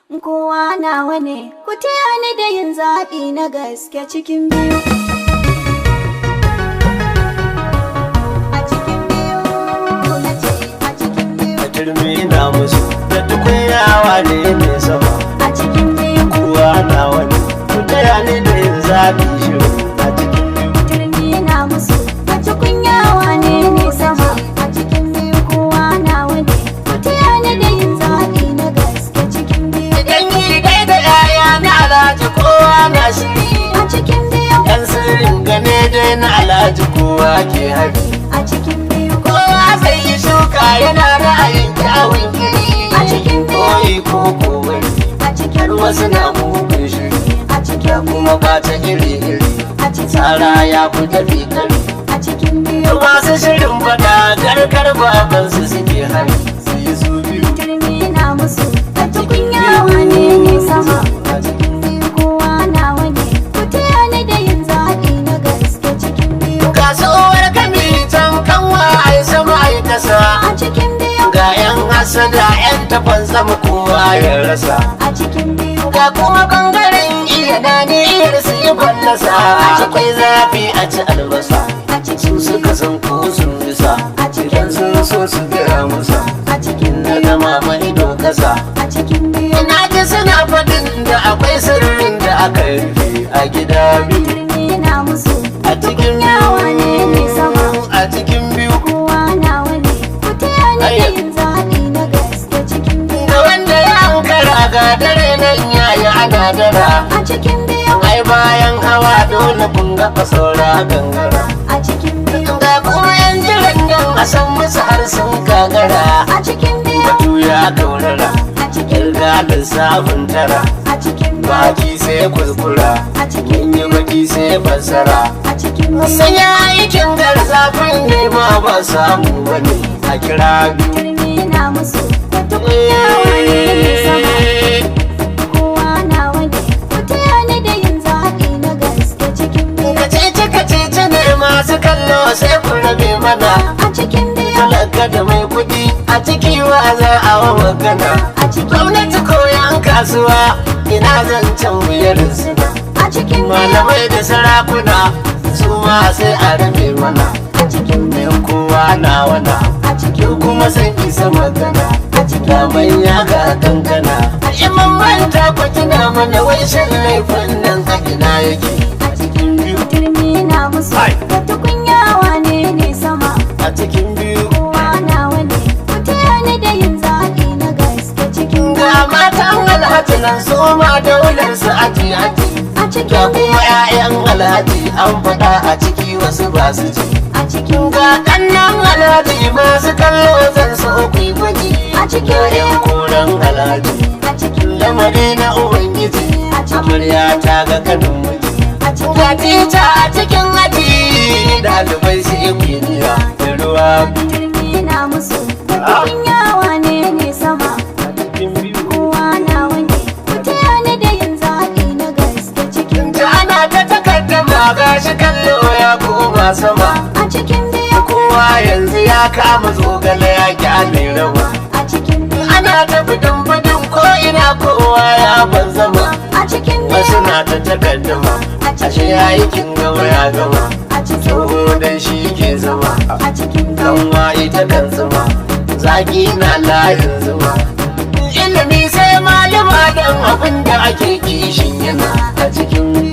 kowa nawa ne ku taya ni da yin zaɓi na gaske cikin biyu a cikin biyu na ce a cikin biyu a turmi na musu da tukunyawa ne mai sama a cikin biyu kowa na wani ku taya ni da yin zaɓi shiru a cikin biyu turmi na musu a cikin yawa ne ne sama a cikin biyu kowa nawa ne ku taya ni da yin zaɓi na gaske cikin biyu idan yi dai da yaya na alhaji kowa na shiri a cikin biyu yan sirrin gane dai na alhaji kowa ke hari a cikin biyu kowa sai yi shuka yana ra'ayin kyawun iri A cikin biyu. koyi ko kowai a cikin har wasu na mugun shiri a cikin kuma ba ta iri iri a cikin tsara ya fi tafi kari a cikin biyu masu shirin fada garkar babansu suke hari su yi su biyu turmi na musu a cikin yawa ne ne sama a cikin biyu kowa nawa ne ku taya ni da yin zaɓi na gaske cikin biyu kasuwar kami can kanwa ai sama ai kasa a cikin biyu ga yan hasada yan tafan sama kowa ya rasa a cikin biyu ga kuma bangaren iya na niyyar su yi fallasa akwai zafi a ci albasa a su cikin suka san ko sun bisa idan sun so su gaya musa a cikin na biyu gama mai ido kasa a cikin biyu ina ji suna faɗin da akwai sirrin da aka rufe a gida biyu turmi na musu a cikin yawa ne ne sama a cikin biyu kowa nawa ne ku taya ni da yin zaɓi na gaske cikin biyu da wanda ya ankara ga dare nan yayi ana dara a cikin biyu ai bayan hawa dole kun ga fasaura gangara a cikin biyu ga kuma yan jiran nan a san musu har sun gagara a cikin biyu batu ya kaurara a cikin kirga lissafin tara a cikin biyu baki sai kuskura a cikin in yi baki sai fassara a cikin biyu sai ya aikin garzafin ne ma ba samu bane a kira biyu turmi na musu da tukunyawa ne ne sama kowa nawa ne ku taya ni da yin zaɓi na gaske cikin biyu kacici kacici ne masu kallo sai ku rabe mana a cikin biyu talaka da mai kuɗi a ciki wa za a wa magana a cikin gwamnati ko yan kasuwa ina zancen wuyar suna a cikin biyu malamai da sarakuna su ma sai a rabe mana a cikin biyu mai kowa na wana a cikin yau kuma san isa magana a cikin da manya ga kankana iman manta ku tuna mana wai shan laifin nan a ina yake a cikin biyu turmi na musu Hai. da tukunyawa ne ne sama a cikin biyu kowa nawa ne ku taya ni da yin zaɓi na gaske cikin ga biyu matan alhaji nan su ma daular su aji aji a ga cikin kuma biyu 'ya'yan alhaji an faɗa a ciki wasu ba su ji a cikin ga kannan alhaji masu kallo zan so ku yi gwaji A cikin ga 'yan koren alhaji a cikin lamari na ubangiji A cikin- amarya ta ga kanin miji a cikin ga tita a cikin aji ɗalibai su yi kwiniya da ruwa biyu turmi na musu da tukunyawa ne ne sama a cikin biyu kowa nawa ne ku taya ni da yin zaɓi na gaske cikin ta ana ta takaddama ga shi kallo ya koma sama a cikin biyu kowa yanzu ya kama zogale ya kyale rawa a cikin biyu ana ta fidin fidin ko ina kowa ya ban zama a cikin wasu biyu na ta takaddama ashe ya yi kin gama ya gama a cikin tsoho dan shi ke zama a cikin biyu kanwa ita kan zama zaki na layin zuma ilimi sai malama dan abin da ake kishin yana a cikin